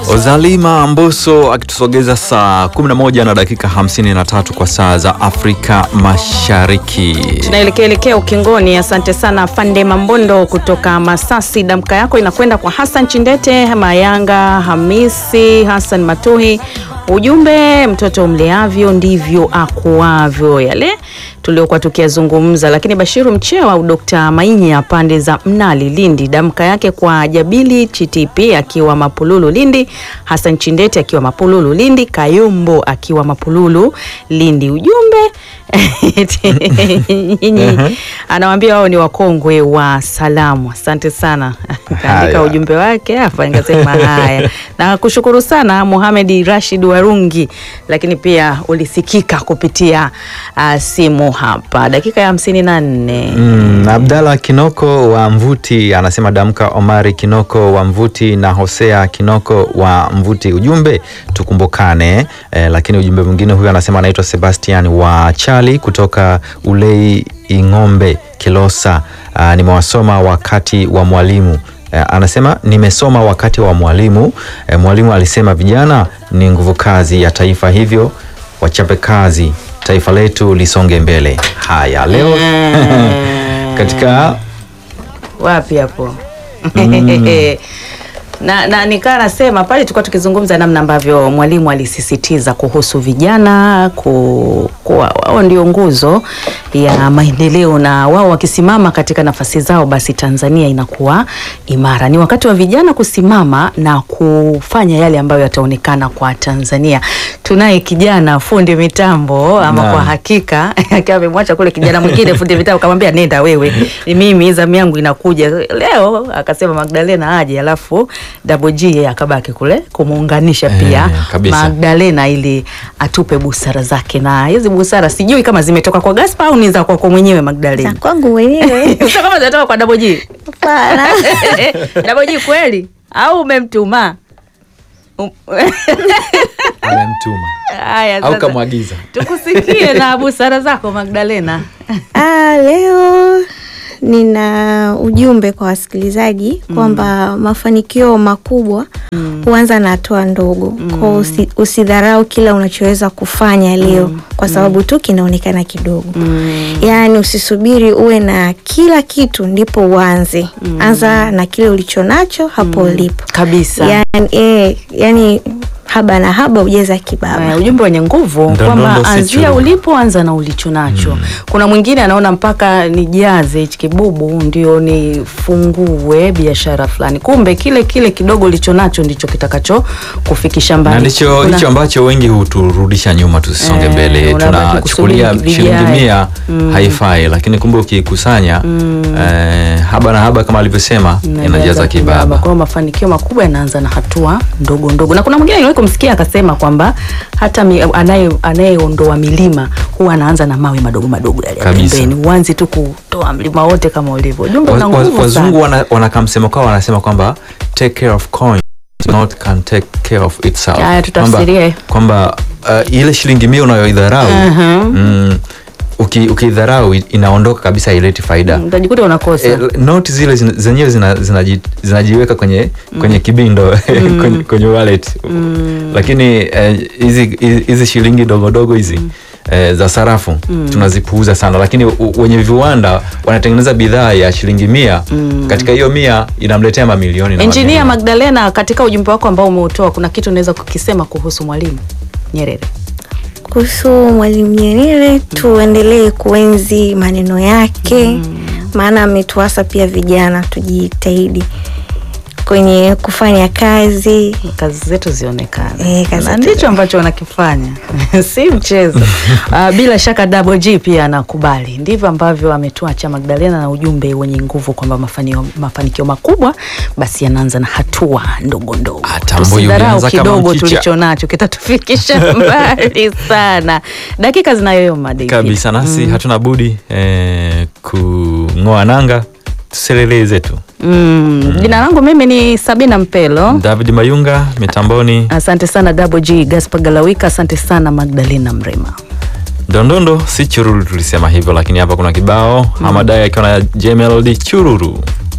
Ozalima Mboso akitusogeza saa 11 na dakika 53 kwa saa za Afrika Mashariki. Tunaelekea elekea ukingoni. Asante sana Fande Mambondo kutoka Masasi. Damka yako inakwenda kwa Hassan Chindete, Mayanga Hamisi, Hassan Matuhi. Ujumbe, mtoto mleavyo ndivyo akuavyo, yale tuliokuwa tukiyazungumza. Lakini Bashiru Mchewa au Dr. Mainya pande za Mnali Lindi, damka yake kwa Jabili Chitipi akiwa Mapululu Lindi, Hassan Chindete akiwa Mapululu Lindi, Kayombo akiwa Mapululu Lindi. Ujumbe nyinyi anawambia wao ni wakongwe wa salamu. Asante sana, kaandika Haya. ujumbe wake hapa, nikasema haya na kushukuru sana Mohamed Rashid Warungi, lakini pia ulisikika kupitia uh, simu hapa dakika ya hamsini na nne. Mm, Abdalla Kinoko wa Mvuti anasema damka. Omari Kinoko wa Mvuti na Hosea Kinoko wa Mvuti, ujumbe tukumbukane. Eh, lakini ujumbe mwingine huyu anasema anaitwa Sebastian wa Chali kutoka Ulei Ing'ombe Kilosa. Ah, nimewasoma wakati wa mwalimu Eh, anasema nimesoma wakati wa mwalimu. Eh, mwalimu alisema vijana ni nguvu kazi ya taifa, hivyo wachape kazi, taifa letu lisonge mbele. Haya, leo katika wapi hapo na, na nikaa nasema pale tulikuwa tukizungumza namna ambavyo mwalimu alisisitiza kuhusu vijana ku, kuwa wao ndio nguzo ya maendeleo na wao wakisimama katika nafasi zao basi Tanzania inakuwa imara. Ni wakati wa vijana kusimama na kufanya yale ambayo yataonekana kwa Tanzania. Tunaye kijana fundi mitambo ama Naam. kwa hakika akiwa amemwacha kule kijana mwingine fundi mitambo kamwambia nenda wewe, mimi zamu yangu inakuja leo. Akasema Magdalena aje, alafu Double G yeye akabaki kule kumuunganisha pia Eh, kabisa. Magdalena ili atupe busara zake, na hizi busara sijui kama zimetoka kwa Gaspar au ni za kwako mwenyewe Magdalena. kwangu mwenyewe Sio kama zinatoka kwa Double G. hapana. Double G kweli au umemtuma? Um- amemtuma Haya, au sasa kamwagiza. tukusikie na busara zako Magdalena. Ah, leo nina ujumbe kwa wasikilizaji kwamba mafanikio makubwa huanza na hatua ndogo. Kwa usi, usidharau kila unachoweza kufanya leo kwa sababu tu kinaonekana kidogo. Yaani usisubiri uwe na kila kitu ndipo uanze. Anza na kile ulicho nacho hapo ulipo. Kabisa. Yaani, eh, yani haba na haba hujeza kibaba. Eh, ujumbe wenye nguvu Ndo- kwamba ndo- ndo si anzia true. ulipo, anza na ulicho nacho. Kuna mwingine anaona mpaka nijaze hichi kibubu ndio nifungue biashara fulani, kumbe kile kile kidogo ulicho nacho ndicho kitakacho kufikisha mbali. na ndicho Kuna- hicho ambacho wengi huturudisha nyuma tusisonge Eh, mbele. unabaki Tunachukulia kusubiri shilingi vijae. mia haifai, lakini kumbe ukikusanya eh, haba na haba kama alivyosema inajaza kibaba. Kwa hiyo mafanikio makubwa yanaanza na hatua ndogo ndogo, na kuna mwingine niliwahi kumsikia akasema kwamba hata mi- anaye anayeondoa milima huwa anaanza na mawe madogo madogo yale ya Kabisa. pembeni, uanzi tu kutoa mlima wote kama ulivyo. Ujumbe una Wa- wa- nguvu sana. Wazungu wana- wanakaa msemo kwao, wanasema kwamba take care of coin not can take care of itself. Haya, tutafsirie. kwamba kwamba, uh, ile shilingi mia unayoidharau mm, uki- ukiidharau i- inaondoka kabisa, haileti faida. utajikuta unakosa E, noti zile zina- zenyewe zina- zinaji- zinajiweka kwenye kwenye kibindo kwenye, kwenye wallet lakini eh, hizi hizi shilingi dogodogo hizi eh, za sarafu tunazipuuza sana, lakini u- wenye viwanda wanatengeneza bidhaa ya shilingi mia katika hiyo mia inamletea mamilioni na Engineer mamilioni. Magdalena, katika ujumbe wako ambao umeutoa, kuna kitu unaweza kukisema kuhusu Mwalimu Nyerere? Kuhusu Mwalimu Nyerere, tuendelee kuenzi maneno yake, maana ametuasa pia vijana tujitahidi kwenye kufanya kazi. kazi zetu zionekane Eh, kazi na zetu ndicho ambacho wanakifanya si mchezo. Ah, bila shaka Double G pia anakubali, ndivyo ambavyo ametuacha Magdalena na ujumbe wenye nguvu kwamba mafanio, mafanikio makubwa basi yanaanza na hatua ndogo ndogo. Hata mbuyu Tusidharau ulianza kama kidogo mchicha. tulicho nacho kitatufikisha mbali sana. Dakika zinayoyoma David. kabisa nasi hatuna budi eh, kung'oa nanga tuselele zetu. Mm. Jina langu mimi ni Sabina Mpelo. David Mayunga mitamboni, Asante sana Double G Gaspar Galawika, asante sana Magdalena Mrema. Ndondondo si chururu, tulisema hivyo, lakini hapa kuna kibao Hamadai akiwa na Jmelody chururu.